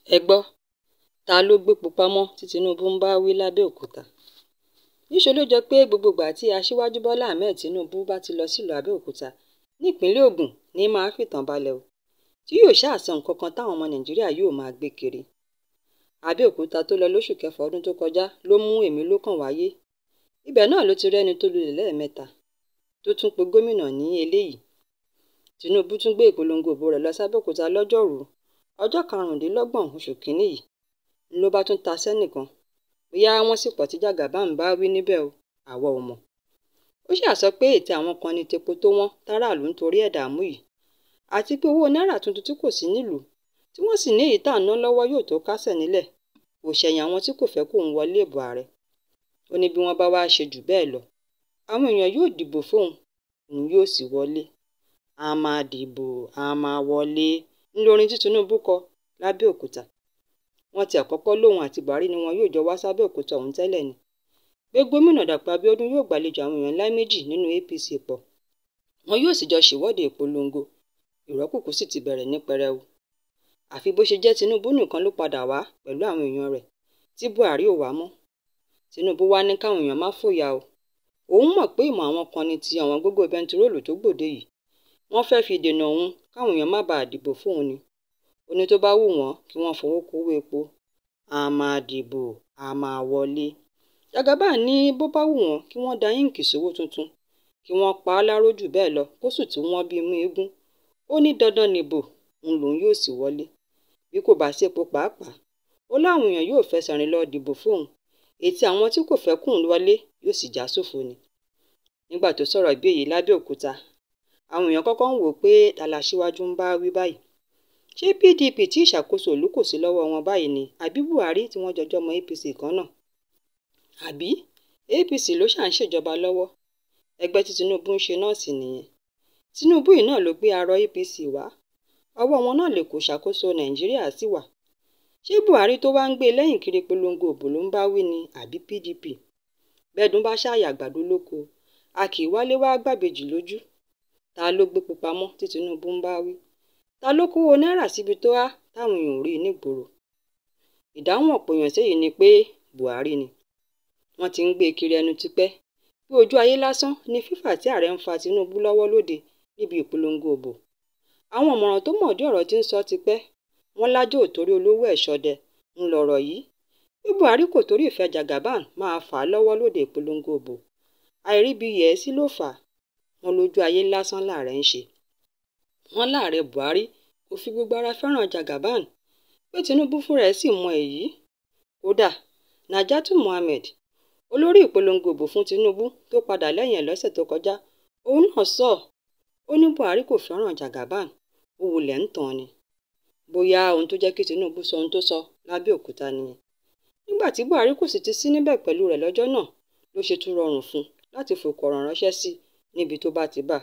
ẹ gbọ́ ta ló gbépo pamọ́ tí tinubu ń bá wí lábẹ́òkúta níṣẹ́ ló jọ pé gbogbo ìgbà tí aṣíwájú bọ́lá ahmed tinubu bá ti lọ sílùú àbẹ́òkúta nípínlẹ̀ ògùn ní máa fìtàn balẹ̀ o tí yóò ṣàṣọ nǹkan kan táwọn ọmọ nàìjíríà yóò máa gbé kiri àbẹ́òkúta tó lọ lóṣù kẹfà ọdún tó kọjá ló mú èmi lókàn wáyé ibẹ̀ náà ló ti rẹ́ni tó lulẹ̀ lẹ́ẹ̀mẹ́ta tó tún pe gómìnà ní eléyìí tinubu tún gbé ìpolongo ìbò rẹ̀ lọ sábẹ́òkúta lọ́jọ́rùú ọjọ́ karùndínlọ́gbọ̀n oṣù kínní yìí ló bá tún ta sẹ́nìkan bóyá wọ́n sì pọ̀ tí jàgàbá ń bá wí níbẹ̀ o àwa ò mọ̀ ó ṣàṣọ pé ètè àwọn kan ní tepo tó wọ́n táràlú nítorí ẹ̀ dààmú yìí àti pé owó náírà tuntun tí kò sí nílùú tí wọ́n sì ní èyí tá à ń ná lọ́wọ́ yóò tó kásẹ̀ nílẹ̀ kò ṣẹ̀yìn àwọn tí kò fẹ́ kó ń wọlé ìbò ààrẹ ó ní bí wọ́n bá wá ṣe jù bẹ́ẹ̀ lọ àwọn èèyàn yóò dìbò fóun òun yóò sì wọlé a máa dìbò a máa wọlé ńlọrin tí tinubu kọ lábẹ́òkúta wọ́n ti àkọ́kọ́ lóun àti buhari ni wọn yóò jọ wá sábẹ́òkúta ọ̀hún tẹ́lẹ̀ ni pé gómìnà dàpọ̀ abíọ́dún yóò gbàlejò àwọn èèyàn ńlá méjì nínú apc pọ̀ wọn yóò sì jọ ṣèwọ́de ìpolongo ìrọ́kùkù sì ti bẹ̀rẹ̀ ní pẹrẹu àfi bó ṣe jẹ́ tinubu nìkan ló padà wá pẹ̀lú àwọn èèyàn rẹ̀ tí buhari ò wá mọ́ tinubu wá ní káwọn èèyàn má fòyà o òun mọ̀ pé ìmọ̀ àwọn kan ní ti àwọn gógó bẹntiróòlù tó gbòde yìí wọ́n fẹ́ fi dènà òun káwọn èèyàn má bàa dìbò fóun ni ó ní tó bá wù wọ́n kí wọ́n fowó kówó epo a máa dìbò a máa wọlé jagaba ní bó bá wù wọ́n kí wọ́n da yíǹkì sówó tuntun kí wọ́n pa á láró jù bẹ́ẹ̀ lọ kó sì tún wọ́n bí mú eégún ó ní dandan nìbò ń lòun yóò sì wọlé bí kò bá sépo pàápàá ó láwọn èèyàn yóò fẹsẹ̀ rìn lọ dìbò fóun ètí àwọn tí kò fẹ́ kùn wọlé yóò sì já sófo ni nígbà tó sọ̀rọ̀ bí èyí lábẹ́òkúta àwọn èèyàn kọ́kọ́ ń wò pé aláṣíwájú ń bá wí báyìí ṣé pdp tí ìṣàkóso ìlú kò sí lọ́wọ́ wọn báyìí ni àbí buhari tí wọ́n jọjọ́ mọ apc kan náà àbí apc ló ṣà ń ṣèjọba lọ́wọ́ ẹgbẹ́ tí tinubu ń ṣe náà sì nìyẹn tinubu yìí náà ló gbé arọ apc wá ọwọ́ wọn náà lè kó ṣàkóso nàìjíríà sí wà ṣé buhari tó wá ń gbé lẹ́yìn kiri polongo òbò ló ń bá wí ni àbí pdp bẹ́ẹ̀dùn bá ṣàyà àgbàdo lóko a kì í wálé wá gbàbèjì lójú ta ló gbé pupamọ́ tí tinubu ń bá wí ta ló kówó náírà síbi tó há táwọn èèyàn ò rí nígboro ìdáhùn ọ̀pọ̀ èèyàn sẹ́yìn ni pé buhari ni wọ́n ti ń gbé kiri ẹnu tipẹ́ bí ojú ayé lásán ni fífà tí ààrẹ ń fa tinubu lọ́wọ́ lóde níbi ìpolongo òbò àwọn ọ̀mọ̀ràn tó mọ̀ọ́dí ọ̀rọ̀ tí ń sọ tipẹ́ wọ́n lájò torí olówó ẹ̀ ṣọdẹ ń lọ̀rọ̀ yìí bí buhari kò torí ìfẹ́ jagaban máa fà á lọ́wọ́ lóde ìpolongo òbò àìríbi yẹ̀ẹ́sí ló fà á wọn lójú ayé lásán láàrẹ ń ṣe wọn láàrẹ buhari kò fi gbogbo ara fẹ́ràn jagaban pé tinubu fúnra ẹ̀ sì mọ èyí kódà najatu muhammed olórí ìpolongo òbò fún tinubu tó padà lẹ́yìn ẹ̀ lọ́sẹ̀ tó kọjá òun náà sọ ó ní buhari kò fẹ́ràn jagaban ó wulẹ̀ ń tàn ni bóyá ohun tó jẹ́ kí tinubu sọ ohun tó sọ lábẹ́òkúta nìyẹn nígbà tí buhari kò sì ti sí níbẹ̀ pẹ̀lú rẹ̀ lọ́jọ́ náà ló ṣe tún rọrùn fún un láti fòkọ̀rọ̀ ránṣẹ́ sí níbi tó bá ti bà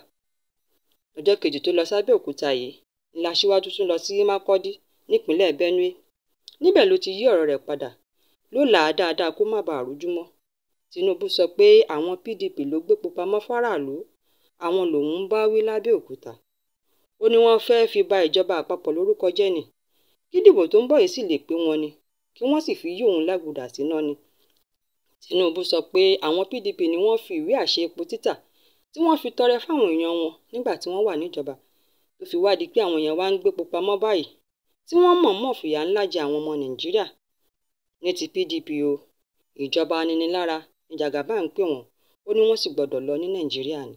ọjọ́ kejì tó lọ sábẹ́òkúta yìí ńlá síwájú tún lọ sí mákọ́dí nípínlẹ̀ benue níbẹ̀ ló ti yí ọ̀rọ̀ rẹ̀ padà ló là á dáadáa kó má bàa rújú mọ́ tinubu sọ pé àwọn pdp ló gbépo pamọ́ fáráàlú àwọn lòun ń bá wí lábẹ́òkúta ó ní wọ́n fẹ́ẹ́ fi ba ìjọba àpapọ̀ lórúkọ jẹ́ ni kí dìbò tó ń bọ̀ yìí sì lè pé wọn ni kí wọ́n sì fi yí òun lágùdà síná ni tinubu sọ pé àwọn pdp ni wọ́n fi ìwé àṣẹ epo títà tí wọ́n fi tọrẹ fáwọn èèyàn wọn nígbà tí wọ́n wà níjọba tó fi wádìí pé àwọn èèyàn wá ń gbépo pamọ́ báyìí tí wọ́n mọ̀ọ́mọ̀ fìyà ńlá jẹ àwọn ọmọ nàìjíríà ní ti pdp o ìjọba aninilára ní jagaba ń pè wọ́n ó ní wọ́n sì gbọ́dọ̀ lọ ní nàìjíríà ni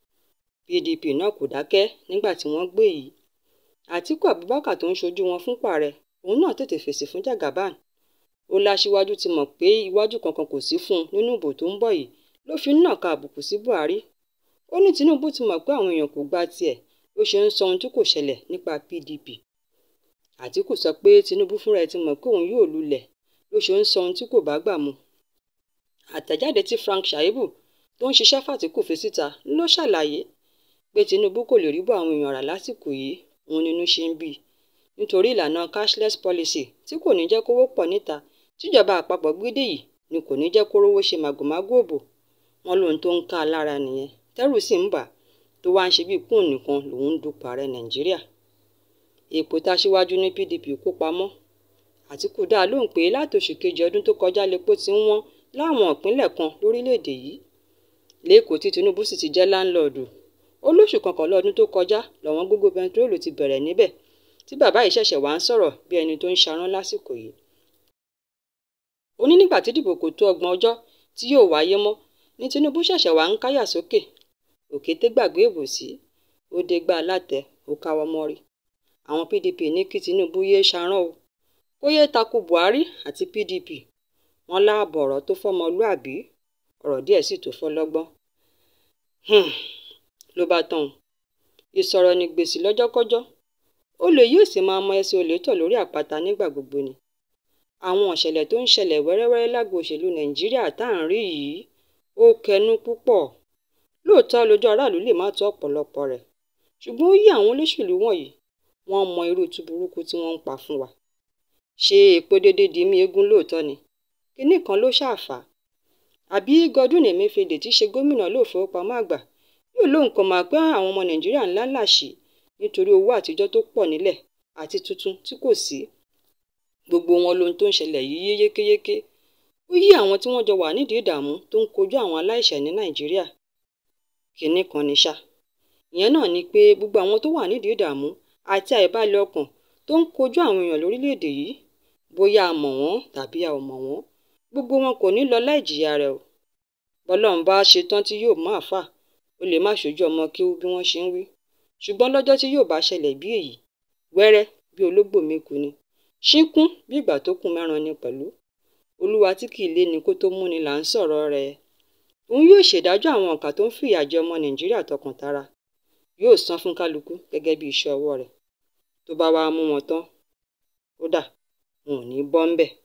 pdp náà kò dákẹ́ nígbà tí wọ́n gbé yìí àtíkù abubakar tó ń ṣojú wọn fún pààrẹ òun náà tètè fèsì fún jagaban ó láṣíwájú ti mọ̀ pé iwájú kankan kò sí fún un nínú ìbò tó ń bọ̀ yìí ló fi ń nàka àbùkù sí buhari ó ní tinubu ti mọ̀ pé àwọn èèyàn kò gba tiẹ̀ ló ṣe ń sọ ohun tí kò ṣẹlẹ̀ nípa pdp àtìkù sọ pé tinubu fúnra ẹ̀ ti mọ̀ pé òun yóò lulẹ̀ ló ṣe ń sọ ohun tí kò bá gbà mu àtẹ̀jáde tí frank shaibu tó ń ṣiṣẹ́ fàtìkù fi síta ló ṣàlàyé pé tinubu kò lè rí bọ́ àwọn èèyàn rà lásìkò yìí òun nínú ṣe ń bí nítorí ìlànà cashless policy tí kò ní jẹ́ kówó pọ̀ níta tíjọba àpapọ̀ gbédè yìí ni kò ní jẹ́ kó rówó ṣe màgòmágó òbò wọn lóhun tó ń ká a lára nìyẹn tẹ́rù sì ń bà tó wá ń ṣe bíi kóun nìkan lòun ń dupò ààrẹ nàìjíríà èpò táṣíwájú ní pdp kó pamọ́ àtìkù dá a lóhùn pé láti oṣù kejì ọdún tó kọjá lepo ti ń wọ́n láwọn ìpínlẹ̀ kan lórílẹ̀‐èdè yìí lẹ́kọ̀ọ́ tí tinubu sì ti jẹ́ láńlọ́ọ̀dù ó lóṣù kọkànlá ọdún tó kọjá lọ́wọ́n gógó bẹntiróòlù ti bẹ̀rẹ̀ níbẹ̀ tí bàbá yìí ṣẹ̀ṣẹ̀ wá ń sọ̀rọ̀ bí ẹni tó ń ṣarán lásìkò yìí ó ní nígbà tí ìdìbò kò tó ọgbọ̀n ọjọ́ tí yóò wáyé mọ́ ní tinubu ṣẹ̀ṣẹ̀ wá ń káyà sókè òkété gbàgbé ìbòsí ó dé gbá látẹ ó káwọ́ mọ́rí àwọn pdp ní kí tinubu yéé ṣarán o kó yéé takò buhari àti pdp wọn láàbọ̀ ọ̀rọ̀ tó fọmọlúàbí ọ̀rọ̀ díẹ̀ sì tó fọlọ́gbọ́n ló bá tán ìsọ̀rọ̀ ní gbèsè lọ́jọ́kọ́jọ́ olè yóò sì máa mọ ẹsẹ̀ olè tọ̀ lórí àpáta nígbà gbogbo ni àwọn ìṣẹ̀lẹ̀ tó ń ṣẹlẹ̀ wẹ́rẹ́wẹ́rẹ́ lágbo òṣèlú nàìjíríà tá à ń rí yìí ó kẹnu púpọ̀ lóòótọ́ lójú aráàlú lè má tó ọ̀pọ̀lọpọ̀ rẹ̀ ṣùgbọ́n ó yí àwọn olóṣèlú wọ̀nyí wọ́n mọ irú túburúkú tí wọ́n ń pa fún wa ṣé èpo déédéé di mí eégún lóòótọ́ ni kinní kan ló ṣàfà àbí Godwin Emefiele tí í ṣe gómìnà ilé ìfowópamọ́ àgbà yóò lóun kàn máa pé àwọn ọmọ nàìjíríà ńlá làṣì nítorí owó àtijọ́ tó pọ̀ nílẹ̀ àti tuntun tí kò sí gbogbo wọn lohun tó ń ṣẹlẹ̀ yìí yé yékéyéké ó yí àwọn tí wọ́n jọ wà nídìí ìdààmú tó ń kojú àwọn aláìṣẹ̀ ní nàìjíríà kinní kan ní ṣá ìyẹn náà ni pé gbogbo àwọn tó wà nídìí ìdààmú àti àìbalẹ̀ ọkàn tó ń kojú àwọn èèyàn lórílẹ̀‐èdè yìí bóyá a mọ̀ wọ́n tàbí a ò mọ̀ wọ́n gbogbo wọn kò ní lọ láì jìyà rẹ̀ o bọ́lọ́run bá ṣe tán tí yóò máa fà ó lè má ṣojú ọmọ kíú bí wọ́n ṣe ń wí ṣùgbọ́n lọ́jọ́ tí yóò bá ṣẹlẹ̀ bí èyí wẹ́rẹ́ bí ológbò méku ni ṣínkún bí ìgbà tó kún mẹ́ran ni pẹ̀lú olúwa tí kì í lé ni kó tó mú ni là ń sọ̀rọ̀ rẹ̀ òun yóò ṣèdájọ́ àwọn ọ̀kà tó ń fìyà jẹ ọmọ nàìjíríà tọkàntara yóò san fún kálukú gẹ́gẹ́ bí iṣẹ́ ọwọ́ rẹ̀ tó bá wàá mú wọn tán kódà wọn ò ní bọ́ ńbẹ̀